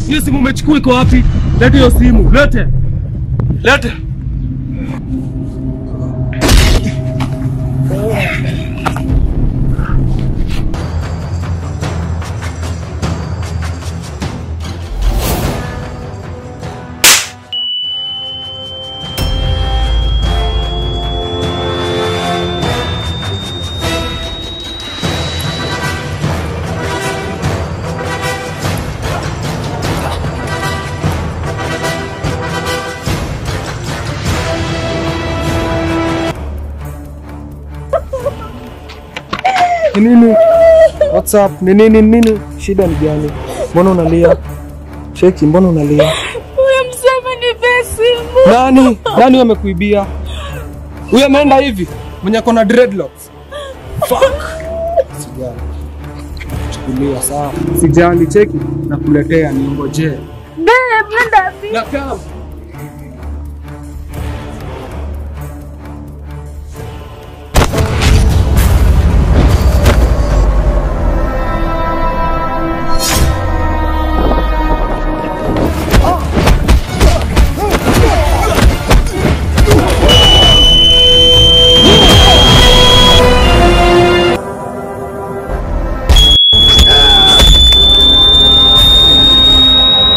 Hiyo simu umechukua iko wapi? Lete hiyo simu, lete. Lete. Ni nini? What's up? Ni nini nini? Shida ni gani? Mbona unalia? Cheki, mbona unalia? Huyo mzee amenipea simu. Nani? Nani amekuibia? Huyo ameenda hivi mwenye ako na dreadlocks. Fuck. Sijali. Chukulia sawa. Sijali, cheki nakuletea niongojee. Babe, nenda wapi? Na kama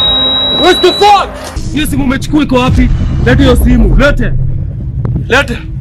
What the fuck? Hiyo simu umechukua iko wapi? Lete hiyo simu, lete. Lete.